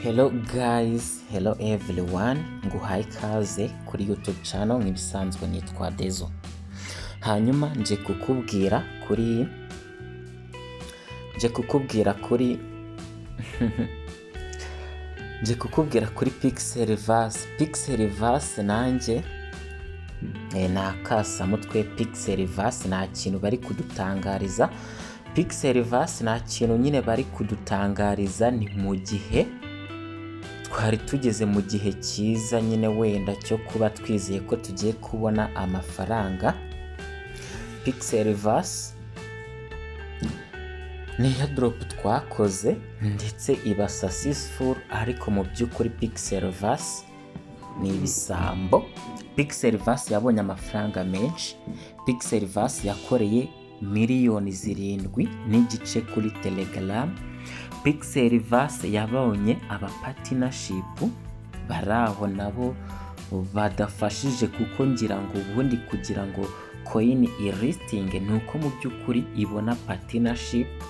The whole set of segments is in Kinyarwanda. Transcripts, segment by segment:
Hello guys, hello everyone, nguhaye ikaze kuri YouTube channel nk'ibisanzwe nitwa Dezo. Hanyuma nje kukubwira kuri nje kukubwira kuri nje kukubwira kuri Pixelverse. Pixelverse nanjye eh, ni akasamutwe Pixelverse nta kintu bari kudutangariza. Pixelverse nta kintu nyine bari kudutangariza ni mu gihe twari tugeze mu gihe cyiza nyine wenda cyo kuba twizeye ko tugiye kubona amafaranga Pixelverse ni airdrop twakoze ndetse iba successful ariko mu by'ukuri Pixelverse ni ibisambo Pixelverse yabonye amafaranga menshi Pixelverse yakoreye miliyoni zirindwi n'igice kuri Telegram Pixelverse yabonye abapatinashipu bari aho nabo badafashije kuko ngira ngo ubundi kugira ngo koyini iristinge ni uko mu by'ukuri ibona patinashipu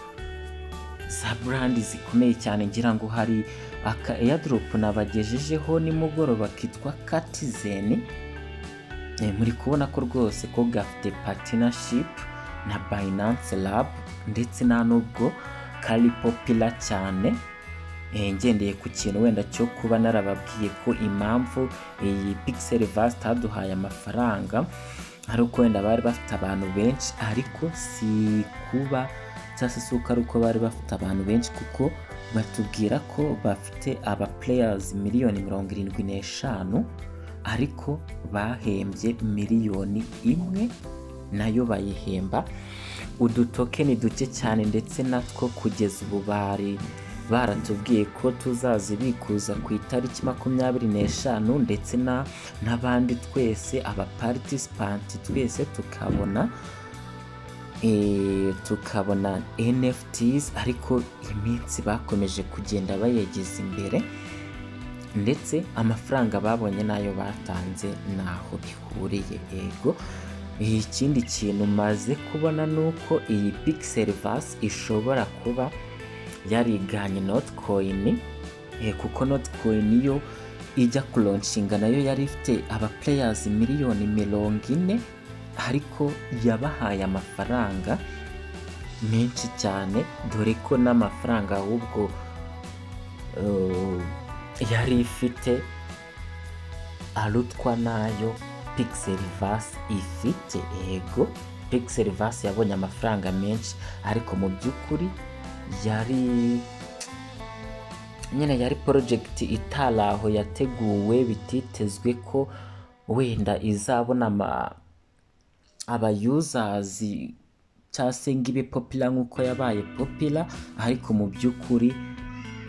za burandi zikomeye cyane ngira ngo hari aka airdrop nabagejejeho nimugoroba kitwa katizeni Eh, muri kubona ko rwose ko gafite patinashipu na Binance Lab ndetse nta nubwo kari popila cyane Eh, ngendeye ku kintu wenda cyo kuba narababwiye ko impamvu iyi Pixelverse itaduhaye amafaranga ari uko wenda bari bafite abantu benshi ariko si kuba cyangwa se si uko ari uko bari bafite abantu benshi kuko batubwira ko bafite aba players miliyoni mirongo irindwi n'eshanu ariko bahembye miliyoni imwe nayo bayihemba udutokeni duke cyane ndetse natwo kugeza ubu bari baratubwiye ko tuzazibikuza ku itariki makumyabiri n'eshanu ndetse na n'abandi twese abapartisipanti twese tukabona eh, tukabona NFTs ariko iminsi bakomeje kugenda bayegeza imbere ndetse amafaranga babonye n'ayo batanze ntaho bihuriye yego ikindi kintu maze kubona ni uko iyi Pixelverse ishobora kuba yariganye Notcoin eh, kuko Notcoin yo ijya kuronshinga nayo yari ifite aba players miliyoni mirongo ine ariko yabahaye amafaranga menshi cyane dore ko n'amafaranga ahubwo eh, yari ifite arutwa n'ayo Pixelverse ifite ego Pixelverse yabonye amafaranga menshi ariko mu by'ukuri yari nyine yari porojegiti itari aho yateguwe bititezwe ko wenda izabona ama- aba yuzazi cyangwa se ngo ibe popila nk'uko yabaye popila ariko mu by'ukuri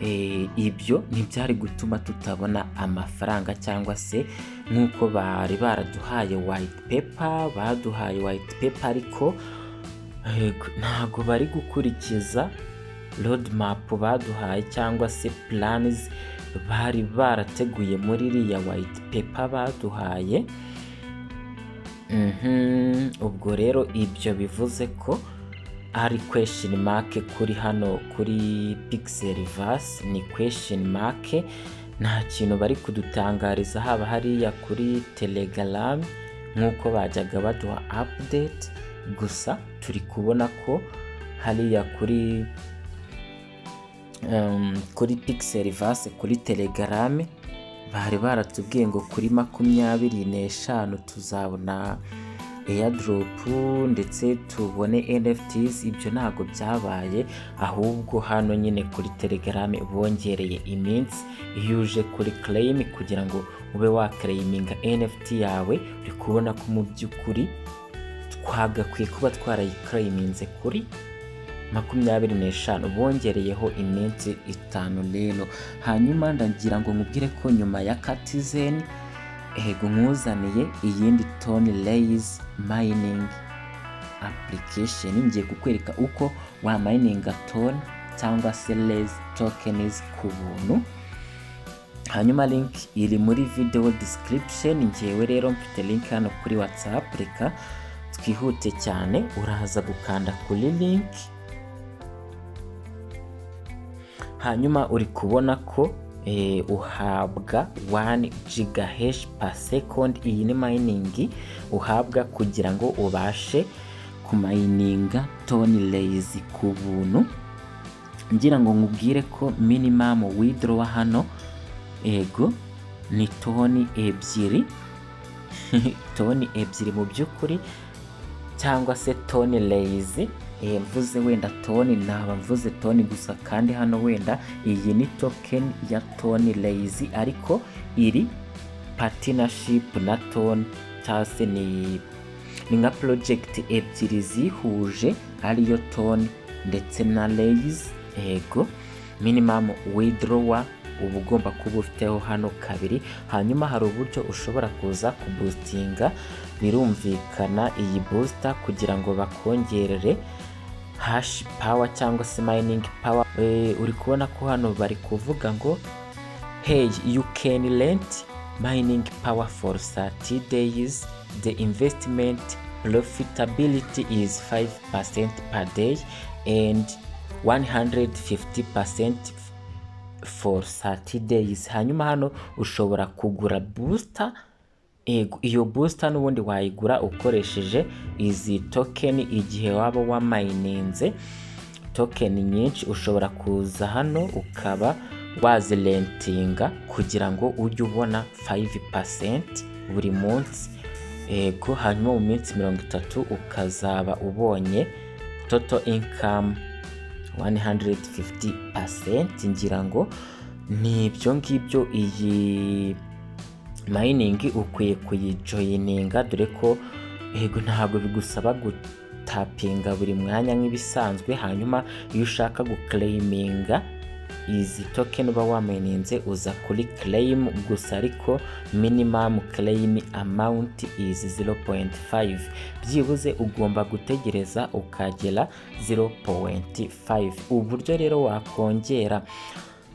eh, ibyo ntibyari gutuma tutabona amafaranga cyangwa se nk'uko bari baraduhaye white paper baduhaye white paper ariko Yego, ntabwo bari gukurikiza roadmap baduhaye cyangwa se plans bari barateguye muri iriya white paper baduhaye Mhm, ubwo rero ibyo bivuze ko ari question mark kuri hano kuri Pixelverse ni question mark nta kintu bari kudutangariza haba hariya kuri Telegram nk'uko bajyaga baduha update gusa turi kubona ko hariya kuri um, kuri Pixelverse kuri Telegram bari baratubwiye ngo kuri makumyabiri n'eshanu tuzabona airdrop ndetse tubone NFTs ibyo ntabwo byabaye ahubwo hano nyine kuri Telegram bongereye iminsi iyo uje kuri claim kugira ngo ube waklayiminga NFT yawe uri kubona ko mu by'ukuri twagakwiye kuba twarayiklayiminze kuri makumyabiri n'eshanu bongereyeho iminsi itanu rero hanyuma ndagira ngo nkubwire ko nyuma ya katizeni ego nkuzaniye iyindi toni reyizi mayiningi application ngiye kukwereka uko wamayininga toni cyangwa se reyizi tokenizi ku buntu hanyuma link iri muri video description ngewe rero mfite link hano kuri whatsapp reka twihute cyane uraza gukanda kuri link hanyuma uri kubona ko eh, uhabwa 1 gigahesh per second iyi ni mining uhabwa kugira ngo ubashe kumayininga toni reyizi ku buntu ngira ngo nkubwire ko minimamu widorowa hano ego ni toni ebyiri toni ebyiri mu by'ukuri cyangwa se toni reyizi mvuze wenda toni naba mvuze toni gusa kandi hano wenda iyi ni tokeni ya toni reyizi ariko iri patinashipu na toni cyangwa se ni ni nka porojegiti ebyiri zihuje ariyo toni ndetse na reyizi ego minimamu widorowa uba ugomba kuba ufiteho hano kabiri hanyuma hari uburyo ushobora kuza kubusitinga birumvikana iyi busita kugira ngo bakongerere hashi pawa cyangwa se mayiningi pawa uri kubona ko hano bari kuvuga ngo heyi yu keni renti mayiningi pawa foru sati deyizi de imvesitimenti porofitabiliti izi fayive pasenti pa deyi endi 150% for 30 days hanyuma hano ushobora kugura booster Ego, iyo booster n'ubundi wayigura ukoresheje izi token igihe waba wamayininze token nyinshi ushobora kuza hano ukaba wazirentinga kugira ngo ujye ubona 5% buri munsi ego hanyuma mu minsi mirongo itatu ukazaba ubonye total income 150% ngira ngo ni ibyo ngibyo iyi mayiningi ukwiye kuyijoyininga dore ko yego ntabwo bigusaba gutapinga buri mwanya nk'ibisanzwe hanyuma iyo ushaka guklayiminga izi tokeni uba wamayininze uza kuri claim gusa ariko minimum claim amount is 0.5 byibuze ugomba gutegereza ukagera 0.5 uburyo rero wakongera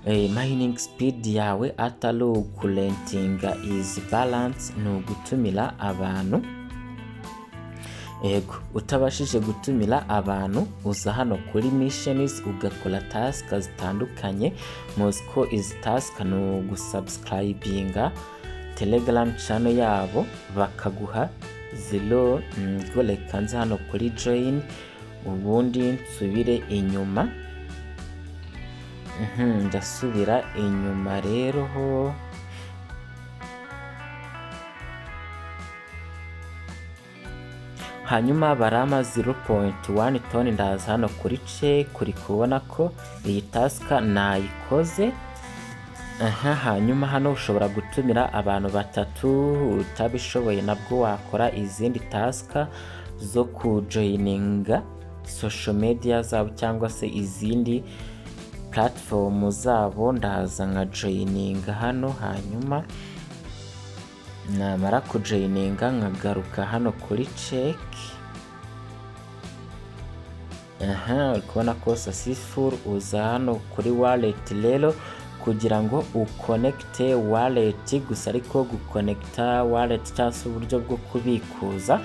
eh, mining speed yawe atari ukurentinga is balance ni ugutumira abantu ego utabashije gutumira abantu uza hano kuri mishenizi ugakora tasika zitandukanye mosiko izi tasika ni ugusabusirayibinga telegaramu cano yabo bakaguha zero ngo reka nze hano kuri joyini ubundi nsubire inyuma ndasubira inyuma rero ho hanyuma barama 0.1 toni ndaza hano kuri cake uri kubona ko iyi tasika nayikoze aha hanyuma hano ushobora gutumira abantu batatu utabishoboye nabwo wakora izindi tasika zo kujoyininga social media zabo cyangwa se izindi platform zabo ndaza nka joyininga hano hanyuma namara kujoyininga nkagaruka hano kuri ceki aha uri kubona ko sasifuru uza hano kuri waleti rero kugira ngo ukonekite waleti gusa ariko gukonekita waleti cyangwa se uburyo bwo kubikuza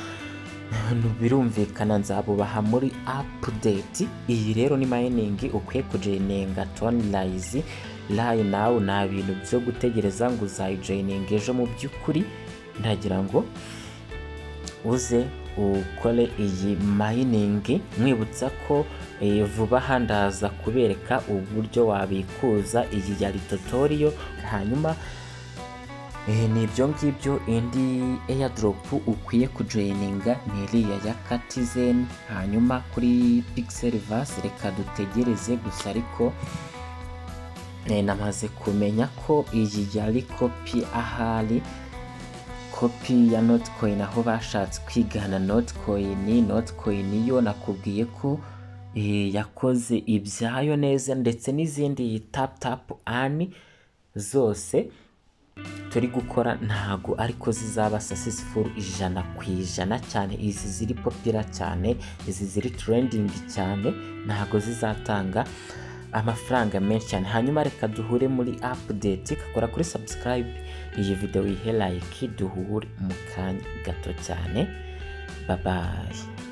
birumvikana nzabubaha muri apudeti iyi rero ni mayiningi ukwiye kujoyininga toni rayizi rayi nawe nta bintu byo gutegereza ngo uzayijoyininga ejo mu by'ukuri ndagira ngo uze ukore iyi mayiningi mwibutsa ko vuba aha ndaza kubereka uburyo wabikuza iyi ya ritotoriyo hanyuma ni ibyo ngibyo indi eyadoropu ukwiye kujoyininga ni iriya ya katizeni hanyuma kuri pigiseri vasi reka dutegereze gusa ariko namaze kumenya ko iyi yari kopi ahari kopi ya notecoin aho bashatse kwigana notecoin notecoin yo nakubwiye ko yakoze ibyayo neza ndetse n'izindi tap tap ani zose turi gukora ntago ariko zizaba successful ijana ku ijana cyane izi ziri popira cyane izi ziri trending cyane ntago zizatanga amafaranga menshi cyane hanyuma reka duhure muri apudeti ikakora kuri sabusikarayibe iyi videwo ihe layiki duhure mu kanya gato cyane babaye